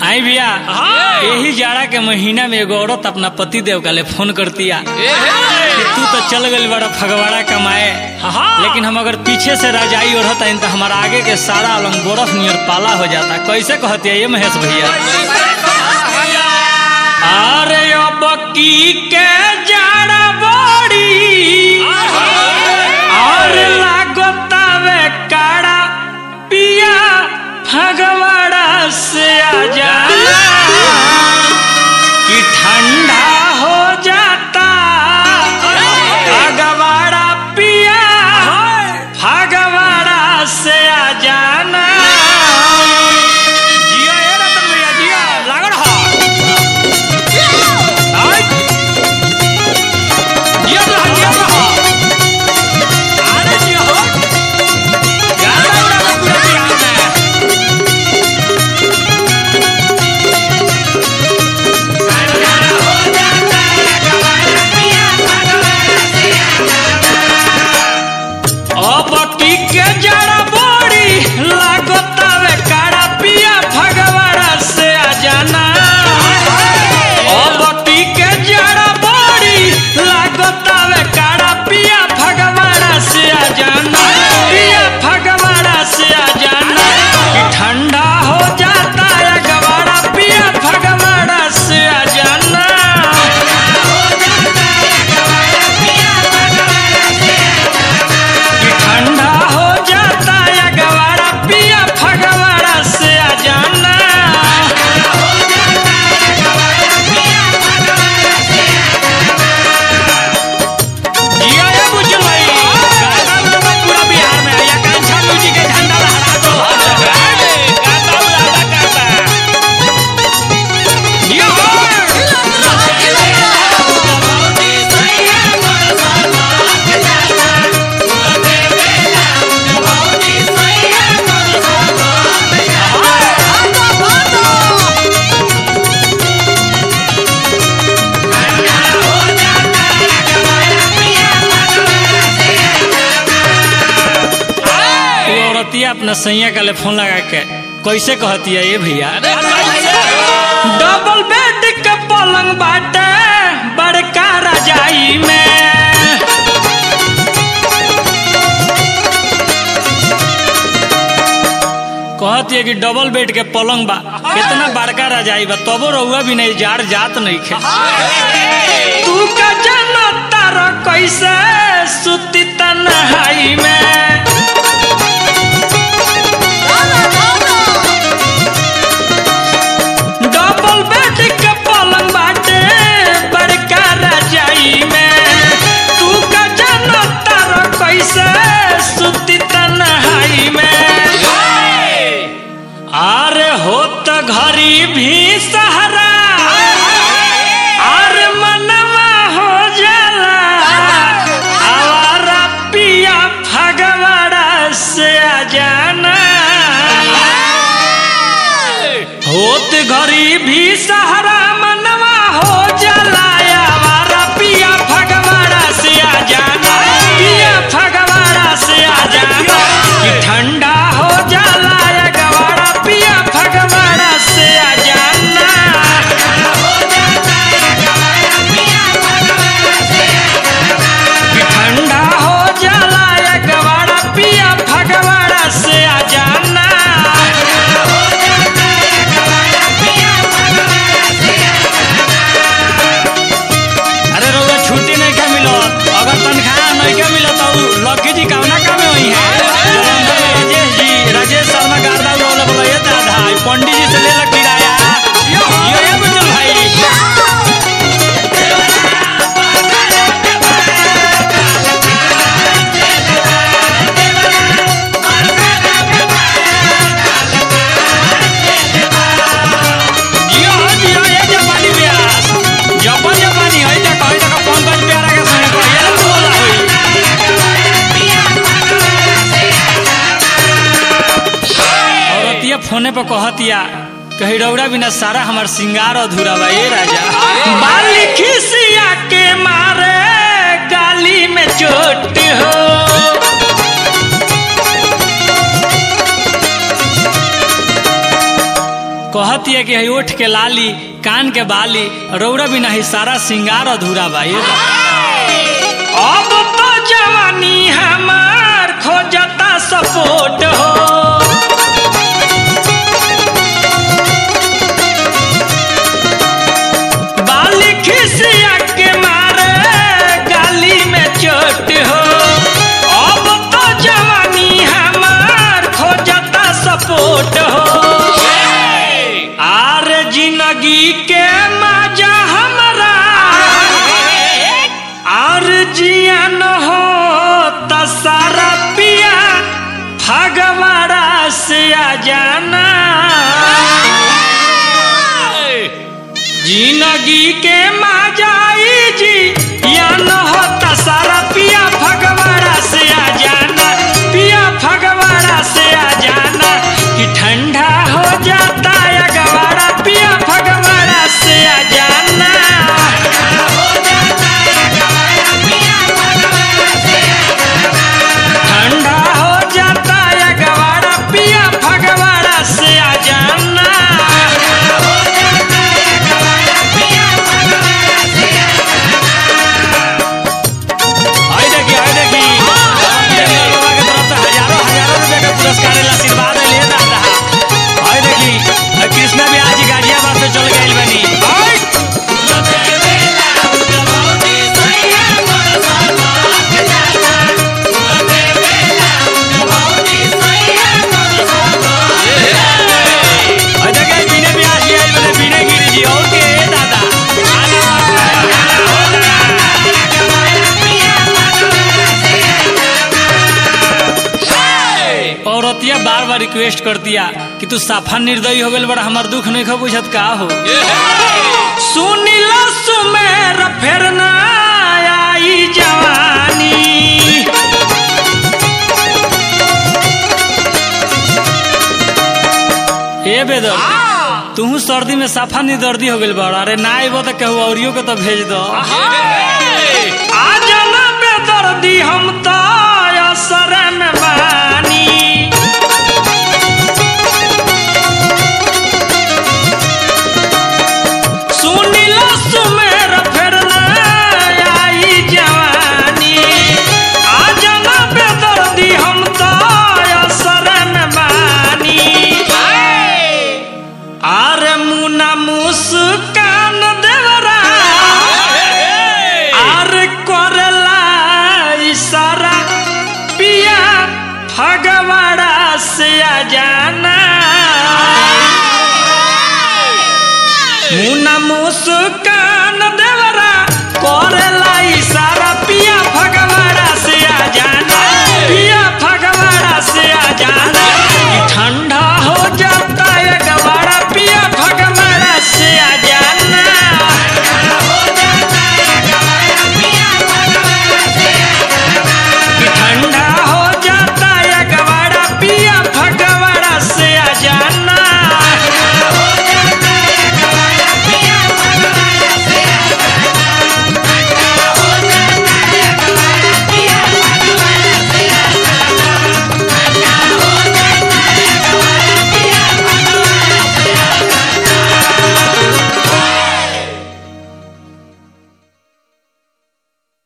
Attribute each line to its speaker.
Speaker 1: आई भैया
Speaker 2: हाँ।
Speaker 1: यही जाड़ा के महीना में एगो औरत अपना पति देव का ले फोन करतिया कि तू तो चल गई बड़ा फगवाड़ा कमाए
Speaker 2: हाँ।
Speaker 1: लेकिन हम अगर पीछे से रजाई ओढ़त आइन तो हमारा आगे के सारा अलंग बर्फ नियर पाला हो जाता कैसे कहती है ये महेश भैया अरे अब की के जाड़ा बड़ी और लागतावे काड़ा पिया फगवाड़ा से आ जाना कि ठंडा हो जाता फगवाड़ा पिया फगवाड़ा से आ जाना जिया ए रतन भैया जिया लागल हा आय जिया रहा जिया रहा अरे जिया हो गाना उड़ा पूरा बिहार में अब की के जड़ा बड़ी लागतावे काड़ा पिया भगवाड़ा से आ जाना अब की के जड़ा बड़ी लागतावे काड़ा पिया भगवाड़ा से आ जाना पिया भगवाड़ा से आ जाना कि ठंडा हो जाता है गवाड़ा पिया भगवाड़ा से आ जाना कि ठंडा हो जाता है गवारा पिया फगवाड़ा से आ जाना जिया ये बुझल भाई गाना उड़ावा पूरा बिहार में या कांछा म्यूजिक के झंडा लहरा दो गाता उड़ाता गाता जिया हो वो औरतिया अपना सैया का ले फोन लगा के कैसे कहती है ये भैया डबल बेड के पलंग बाटे बड़का रजाई में कहती है कि डबल बेड के पलंग बा कितना बड़का रजाई बा तबो रहुआ भी नहीं जार जात नहीं खे तू का जनता रो कैसे सुती तन्हाई में डबल बेड के पलंग बाटे बड़का रजाई में तू का जनता रो कैसे सुती तन्हाई में अरे हो त घरी भी सहारा अरे मनवा हो जाला आवारा पिया फगवाड़ा से आ जाना होत घरी भी सहारा मनवा हो जाला आवारा पिया फगवाड़ा से आ जाना पिया फगवाड़ा से आ जाना कि ठंडा हो जाला या गवाड़ा पिया फगवाड़ा से आ जाना कि ठंडा हो जाला या गवाड़ा पिया फगवाड़ा से आ जाना अरे रउआ छुट्टी नहीं का मिलत अगर तनख्वाह नहीं का मिलत तो लकी जी कौना काम में वही है राजेश जी राजेश शर्मा गार्दा उड़ौला बोला ये दादा ई पंडित जी से ले ला किराया यो यो ये बुजुर्ग भाई जियो हो जियो ये जापानी ब्यास जापान जापानी है जा कहे तक पंकज प्यारा के संग कहिए ना बोला होई औरतिया फोने पे कहतिया कही रौड़ा बिना सारा हमार सिंगार अधूरा बा ये राजा बाली खिसिया के मारे गाली में चोट हो कहती है कि हई ओठ के लाली कान के बाली रौरा बिना ही सारा सिंगार अधूरा बा ये बा। अब तो जवानी हमार खोजता सपोर्ट हो बाली खिसिया के मारे गाली में चोट हो अब तो जवानी हमार खोजता सपोर्ट हो आर जिंदगी के मजा हमरा आर जियन हो त सारा पिया फगवाड़ा से आ जाना जिंदगी के मजाई जी या न होता सारा पिया फगवाड़ा से आ जाना पिया फगवाड़ा से आ जाना कि ठंडा हो जाता है गवाड़ा पिया फगवाड़ा से आ जाना ठंडा हो जाता है गवाड़ा पिया फगवाड़ा से आ जाना आई देखी आई देखी जंगल बाबा के तरफ से हजारों हजारों रुपए का पुरस्कार है, आशीर्वाद है, ले दादा आई देखी आई कृष्णा भी आज गाजियाबाद से चल गई बनी आई आई देखी बीने भी आज आई बने बीने गिरी जी और के दादा आना औरतिया बार बार रिक्वेस्ट कर दिया कि तू साफा निर्दयी हो गल बड़ा हमार दुख नहीं खो बुझत का हो सुनिला सुमेर फेर ना आई जवानी ए बेदर तू सर्दी में साफा निर्दर्दी हो गइल बड़ा अरे ना आइबो तो कहू औरियो के तो भेज दो आ जाना बेदर्दी हम तो असर में बानी सुनिला सुमेर फेर ना आई जवानी आ जाना बेदर्दी हम तो असर में बानी आरे मुना मुस्कान देवरा आरे करला इशारा पिया फगवाड़ा से आ जाना मुना मुस्कान देवरा करला